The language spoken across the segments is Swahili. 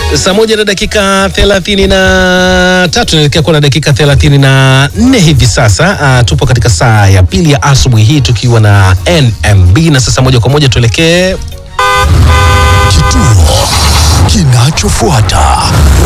Saa moja na dakika thelathini na tatu naelekea kuwa na dakika thelathini na nne hivi sasa. Uh, tupo katika saa ya pili ya asubuhi hii tukiwa na NMB na sasa moja kwa moja tuelekee Kituo kinachofuata.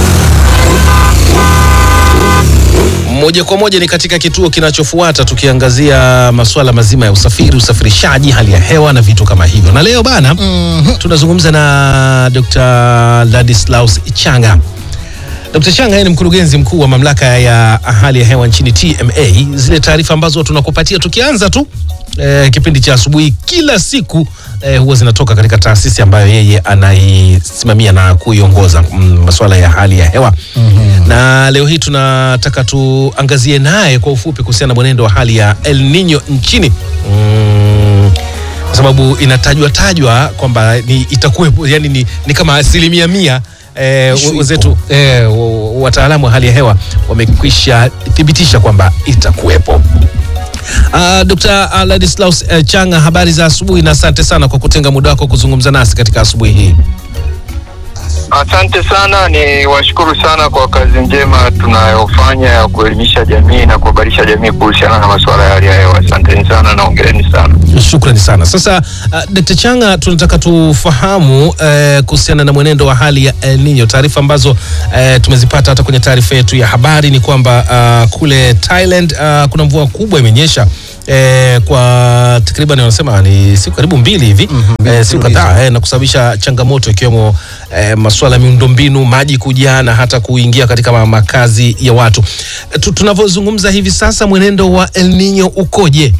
moja kwa moja ni katika kituo kinachofuata tukiangazia masuala mazima ya usafiri, usafirishaji, hali ya hewa na vitu kama hivyo. Na leo bana, tunazungumza na Dr. Ladislaus Changa. Dr. Changa yeye ni mkurugenzi mkuu wa mamlaka ya hali ya hewa nchini TMA. Zile taarifa ambazo tunakupatia tukianza tu eh, kipindi cha asubuhi kila siku eh, huwa zinatoka katika taasisi ambayo yeye anaisimamia na kuiongoza mm, masuala ya hali ya hewa na leo hii tunataka tuangazie naye kwa ufupi kuhusiana na mwenendo wa hali ya El Nino nchini mm, kwa sababu inatajwa tajwa kwamba ni itakuwepo, yani ni, ni kama asilimia mia eh, Ishu wenzetu eh, wa- wa- wataalamu wa hali ya hewa wamekwisha thibitisha kwamba itakuwepo. Uh, Dr. Ladislaus uh, Changa, habari za asubuhi na asante sana kwa kutenga muda wako kuzungumza nasi katika asubuhi hii. Asante sana, ni washukuru sana kwa kazi njema tunayofanya ya kuelimisha jamii na kuhabarisha jamii kuhusiana na masuala ya hali ya hewa. Asanteni sana na ongereni sana. Shukrani sana. Sasa uh, Dkt. Changa, tunataka tufahamu uh, kuhusiana na mwenendo wa hali ya El Nino. Taarifa ambazo uh, tumezipata hata kwenye taarifa yetu ya habari ni kwamba uh, kule Thailand uh, kuna mvua kubwa imenyesha Eh, kwa takriban wanasema ni siku karibu mbili hivi eh, siku kadhaa eh, na kusababisha changamoto ikiwemo eh, masuala ya miundombinu, maji kujaa na hata kuingia katika ma- makazi ya watu. Eh, tu- tunavyozungumza hivi sasa, mwenendo wa El Nino ukoje?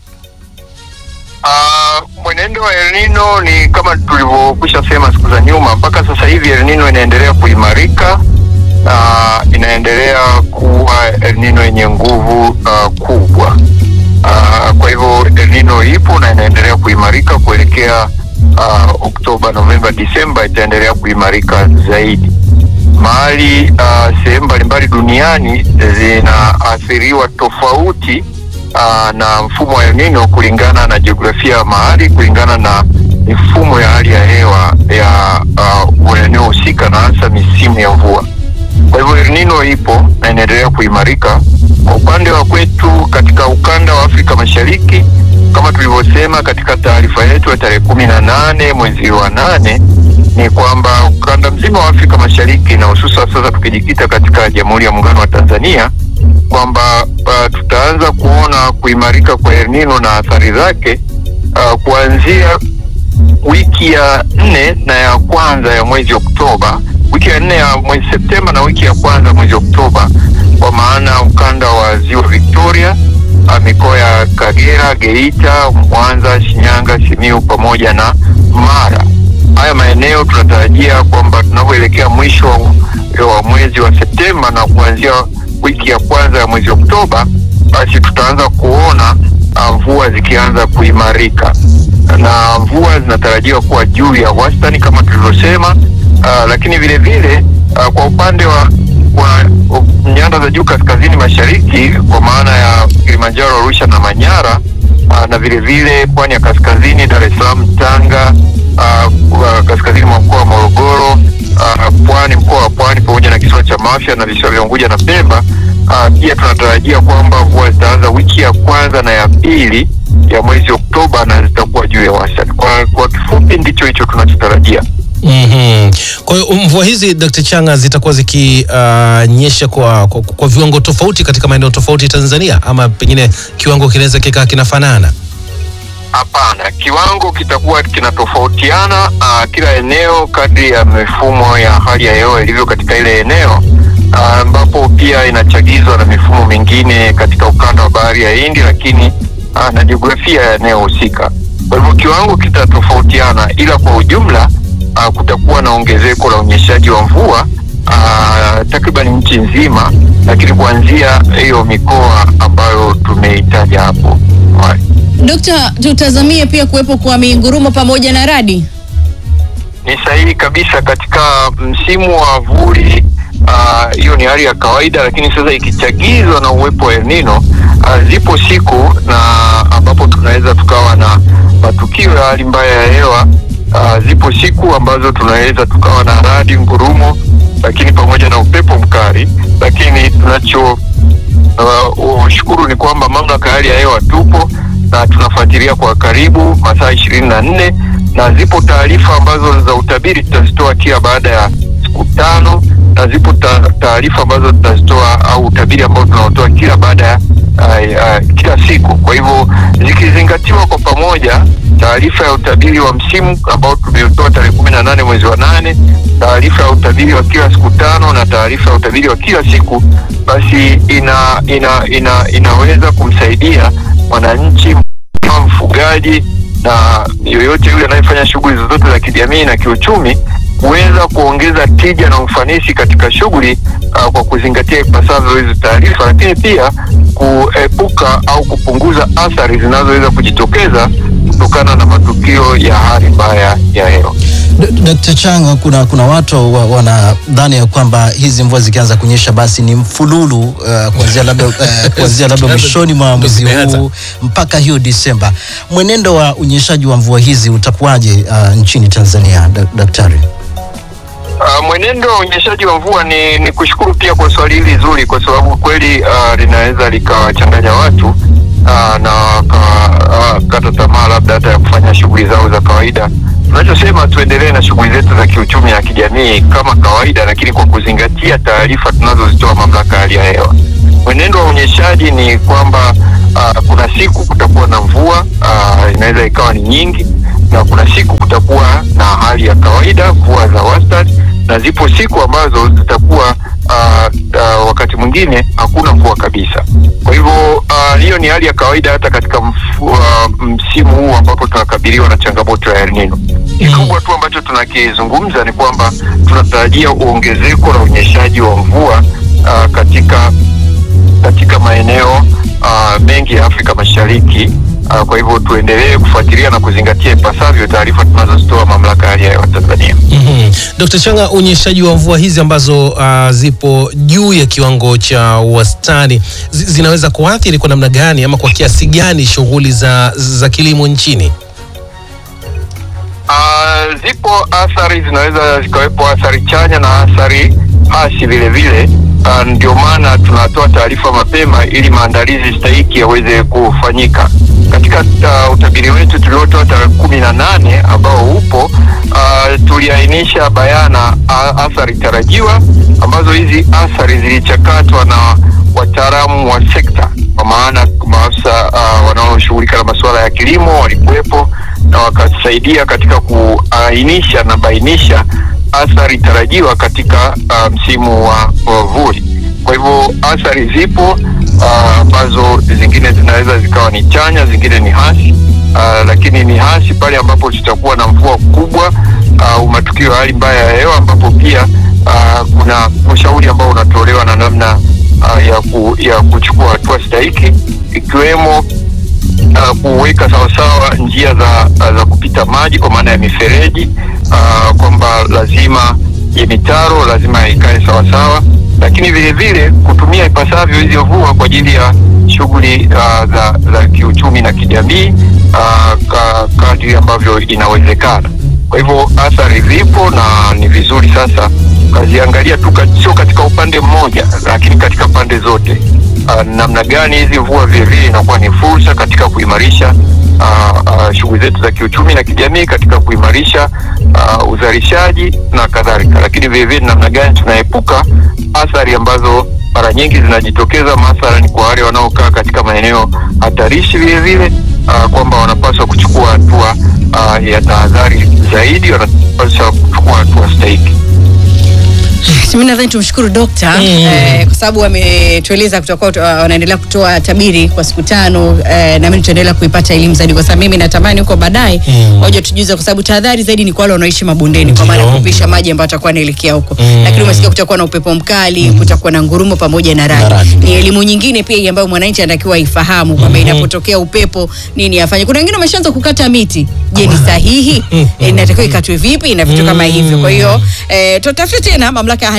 Uh, mwenendo wa El Nino ni kama tulivyokwisha sema siku za nyuma, mpaka sasa hivi El Nino inaendelea kuimarika na inaendelea kuwa El Nino yenye nguvu uh, kubwa. Uh, kwa hivyo El Nino ipo na inaendelea kuimarika kuelekea uh, Oktoba, Novemba, Disemba itaendelea kuimarika zaidi. Mahali uh, sehemu mbalimbali duniani zinaathiriwa tofauti uh, na mfumo wa El Nino kulingana na jiografia ya mahali, kulingana na mifumo ya hali ya hewa ya uh, eneo husika na hasa misimu ya mvua. Kwa hivyo El Nino ipo na inaendelea kuimarika. Kwa upande wa kwetu katika ukanda wa Afrika Mashariki, kama tulivyosema katika taarifa yetu ya tarehe kumi na nane mwezi wa nane ni kwamba ukanda mzima wa Afrika Mashariki na hususan sasa tukijikita katika Jamhuri ya Muungano wa Tanzania kwamba uh, tutaanza kuona kuimarika kwa El Nino na athari zake uh, kuanzia wiki ya nne na ya kwanza ya mwezi Oktoba, wiki ya nne ya mwezi Septemba na wiki ya kwanza mwezi Oktoba, kwa maana ukanda wa ziwa Victoria, ah, mikoa ya Kagera, Geita, Mwanza, Shinyanga, Simiu pamoja na Mara. Haya maeneo tunatarajia kwamba tunavyoelekea mwisho wa, wa mwezi wa Septemba na kuanzia wiki ya kwanza ya mwezi Oktoba, basi tutaanza kuona ah, mvua zikianza kuimarika na mvua zinatarajiwa kuwa juu ya wastani kama tulivyosema. Uh, lakini vile vile uh, kwa upande wa, wa uh, nyanda za juu kaskazini mashariki kwa maana ya Kilimanjaro, Arusha na Manyara uh, na vile vile pwani ya kaskazini Dar es Salaam, Tanga uh, uh, kaskazini mwa mkoa wa Morogoro uh, pwani mkoa wa Pwani pamoja na kisiwa cha Mafia na visiwa vya Unguja na Pemba uh, pia tunatarajia kwamba mvua zitaanza wiki ya kwanza na ya pili ya mwezi Oktoba na zitakuwa juu ya wastani. Kwa, kwa kifupi ndicho hicho tunachotarajia. Mhm. Kwa hiyo mvua hizi Dr. Changa zitakuwa zikinyesha kwa, kwa, kwa viwango tofauti katika maeneo tofauti Tanzania, ama pengine kiwango kinaweza kikaa kinafanana? Hapana, kiwango kitakuwa kinatofautiana uh, kila eneo kadri ya mifumo ya hali ya hewa ilivyo katika ile eneo ah, ambapo pia inachagizwa na mifumo mingine katika ukanda wa bahari ya Hindi, lakini uh, na jiografia ya eneo husika. Kwa hivyo kiwango kitatofautiana, ila kwa ujumla uh, kutakuwa na ongezeko la unyeshaji wa mvua uh, takriban nchi nzima, lakini kuanzia hiyo mikoa ambayo tumeitaja hapo awali. Dokta, tutazamie pia kuwepo kwa mingurumo pamoja na radi. Ni sahihi kabisa. Katika msimu wa vuli ah, hiyo ni hali ya kawaida, lakini sasa ikichagizwa na uwepo wa El Nino ah, zipo siku na ambapo tunaweza tukawa na matukio ya hali mbaya ya hewa Uh, zipo siku ambazo tunaweza tukawa na radi, ngurumo lakini pamoja na upepo mkali, lakini tunacho uh, ushukuru ni kwamba mamlaka ya hali ya hewa tupo na tunafuatilia kwa karibu masaa ishirini na nne na zipo taarifa ambazo za utabiri tutazitoa kila baada ya siku tano na zipo ta- taarifa ambazo tutazitoa au utabiri ambao tunaotoa kila baada ya uh, uh, kila siku. Kwa hivyo zikizingatiwa kwa pamoja, taarifa ya utabiri wa msimu ambao tumeutoa tarehe kumi na nane mwezi wa nane, taarifa ya utabiri wa kila siku tano na taarifa ya utabiri wa kila siku, basi ina, ina, ina, inaweza kumsaidia mwananchi kama mfugaji na yoyote yule anayefanya shughuli zozote za kijamii na kiuchumi kuweza kuongeza tija na ufanisi katika shughuli uh, kwa kuzingatia ipasavyo hizi taarifa, lakini pia kuepuka au kupunguza athari zinazoweza kujitokeza kutokana na matukio ya hali mbaya ya hewa. D- Dkt. Chang, kuna, kuna watu wa, wanadhani ya kwamba hizi mvua zikianza kunyesha basi ni mfululu uh, kuanzia labda uh, kuanzia labda mwishoni mwa mwezi zimeanza. huu mpaka hiyo Disemba. Mwenendo wa unyeshaji wa mvua hizi utakuwaje uh, nchini Tanzania, dak- daktari? Uh, mwenendo wa unyeshaji wa mvua ni, ni kushukuru pia kwa swali hili zuri, kwa sababu kweli uh, linaweza likawachanganya watu uh, na wakakata uh, tamaa labda hata ya kufanya shughuli zao za kawaida. Tunachosema tuendelee na shughuli zetu za kiuchumi na kijamii kama kawaida, lakini kwa kuzingatia taarifa tunazozitoa mamlaka ya hali ya hewa. Mwenendo wa unyeshaji ni kwamba uh, kuna siku kutakuwa na mvua uh, inaweza ikawa ni nyingi na kuna siku kutakuwa na hali ya kawaida, mvua za wastani, na zipo siku ambazo zitakuwa uh, uh, wakati mwingine hakuna mvua kabisa. Kwa hivyo uh, hiyo ni hali ya kawaida hata katika mfu, uh, msimu huu ambapo tunakabiliwa na changamoto ya El Nino. Kikubwa tu ambacho tunakizungumza ni kwamba tunatarajia uongezeko la unyeshaji wa mvua uh, katika katika maeneo uh, mengi ya Afrika Mashariki. Uh, kwa hivyo tuendelee kufuatilia na kuzingatia ipasavyo taarifa tunazozitoa mamlaka ya hali ya hewa Tanzania. Mhm. Dkt. Changa, unyeshaji wa mvua hizi ambazo uh, zipo juu ya kiwango cha wastani zi- zinaweza kuathiri kwa namna gani ama kwa kiasi gani shughuli za, za kilimo nchini? Uh, zipo athari zinaweza zikawepo athari chanya na athari hasi vile vile. Uh, ndio maana tunatoa taarifa mapema ili maandalizi stahiki yaweze kufanyika. Katika uh, utabiri wetu tuliotoa tarehe kumi na nane ambao upo uh, tuliainisha bayana uh, athari tarajiwa ambazo hizi athari zilichakatwa na wataalamu wa sekta kwa maana maafisa uh, wanaoshughulika na masuala ya kilimo walikuwepo na wakasaidia katika kuainisha na bainisha athari tarajiwa katika uh, msimu wa wa vuli. Kwa hivyo athari zipo uh, ambazo zingine zinaweza zikawa ni chanya, zingine ni hasi uh, lakini ni hasi pale ambapo tutakuwa na mvua kubwa au matukio ya hali mbaya ya hewa, ambapo pia uh, kuna ushauri ambao unatolewa na namna uh, ya, ku, ya kuchukua hatua stahiki ikiwemo uh, kuweka sawasawa njia za, za kupita maji kwa maana ya mifereji uh, kwamba lazima ya mitaro lazima ikae sawasawa, lakini vile vile kutumia ipasavyo hizi mvua kwa ajili ya shughuli uh, za, za kiuchumi na kijamii uh, ka, kadri ambavyo inawezekana. Kwa hivyo athari zipo na ni vizuri sasa ukaziangalia tu kat- sio katika upande mmoja, lakini katika pande zote. Uh, namna gani hizi mvua vilevile inakuwa ni fursa katika kuimarisha uh, uh, shughuli zetu za kiuchumi na kijamii, katika kuimarisha uh, uzalishaji na kadhalika, lakini vilevile namna gani tunaepuka athari ambazo mara nyingi zinajitokeza mathalani kwa wale wanaokaa katika maeneo hatarishi vilevile uh, kwamba wanapaswa kuchukua hatua uh, ya tahadhari zaidi, wanapaswa kuchukua hatua stahiki. Mimi nadhani tumshukuru dokta Mm. eh, kwa sababu ametueleza kutakuwa uh, wanaendelea kutoa tabiri kwa siku tano eh, na mimi tutaendelea kuipata elimu zaidi, kwa sababu mimi natamani huko baadaye Mm. waje tujuze, kwa sababu tahadhari zaidi ni kwa wale wanaoishi mabondeni, kwa maana ya Ndio. kupisha maji ambayo atakuwa anaelekea huko Mm. lakini umesikia kutakuwa na upepo mkali, kutakuwa na ngurumo pamoja na Na radi. radi, Ni ndio. elimu nyingine pia hii ambayo mwananchi anatakiwa aifahamu kwamba inapotokea upepo nini afanye. Kuna wengine wameshaanza kukata miti. Je, ni sahihi? Eh, Inatakiwa ikatwe vipi na vitu kama hivyo. Kwa hiyo eh, tutafute tena mamlaka ya hali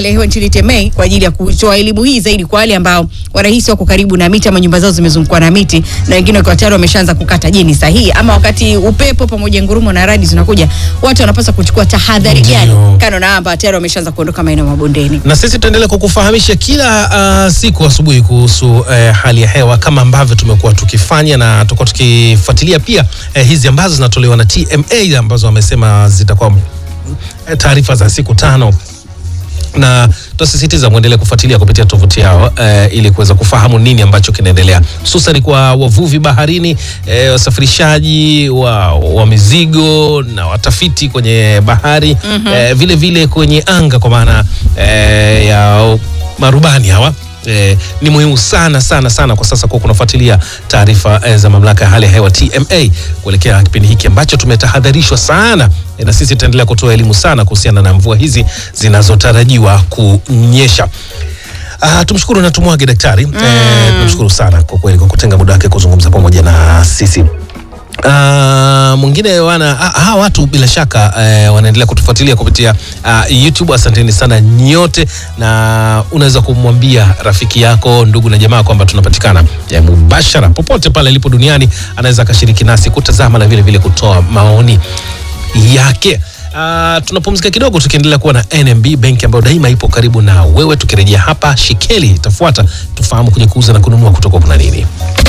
hali ya hewa nchini TMA kwa ajili ya kutoa elimu hii zaidi kwa wale ambao wanahisi wako karibu na miti ama nyumba zao zimezungukwa na miti na wengine wakiwa tayari wameshaanza kukata. Je, ni sahihi ama wakati upepo pamoja ngurumo na radi zinakuja, watu wanapaswa kuchukua tahadhari gani Ndio. kando na ambao tayari wameshaanza kuondoka maeneo mabondeni? na sisi tutaendelea kukufahamisha kila uh, siku asubuhi kuhusu uh, hali ya hewa kama ambavyo tumekuwa tukifanya na tutakuwa tukifuatilia pia uh, hizi ambazo zinatolewa na TMA ambazo wamesema zitakuwa uh, taarifa za siku tano na tutasisitiza mwendelee kufuatilia kupitia tovuti yao eh, ili kuweza kufahamu nini ambacho kinaendelea hususan kwa wavuvi baharini eh, wasafirishaji wa, wa mizigo na watafiti kwenye bahari eh, vile vile kwenye anga kwa maana eh, ya marubani hawa Eh, ni muhimu sana sana sana kwa sasa kwa kunafuatilia taarifa eh, za mamlaka ya hali ya hewa TMA kuelekea kipindi hiki ambacho tumetahadharishwa sana eh, na sisi tutaendelea kutoa elimu sana kuhusiana na mvua hizi zinazotarajiwa kunyesha. Ah, tumshukuru na tumwage daktari eh, tumshukuru sana kwa kweli kwa kutenga muda wake kuzungumza pamoja na sisi. Uh, mwingine wana ah, hawa watu bila shaka eh, wanaendelea kutufuatilia kupitia uh, YouTube. Asanteni sana nyote, na unaweza kumwambia rafiki yako, ndugu na jamaa kwamba tunapatikana eh, mubashara popote pale alipo duniani, anaweza akashiriki nasi kutazama na vile vile kutoa maoni yake. Uh, tunapumzika kidogo tukiendelea kuwa na NMB benki ambayo daima ipo karibu na wewe. Tukirejea hapa, Shikeli itafuata, tufahamu kwenye kuuza na kununua kutoka kuna nini.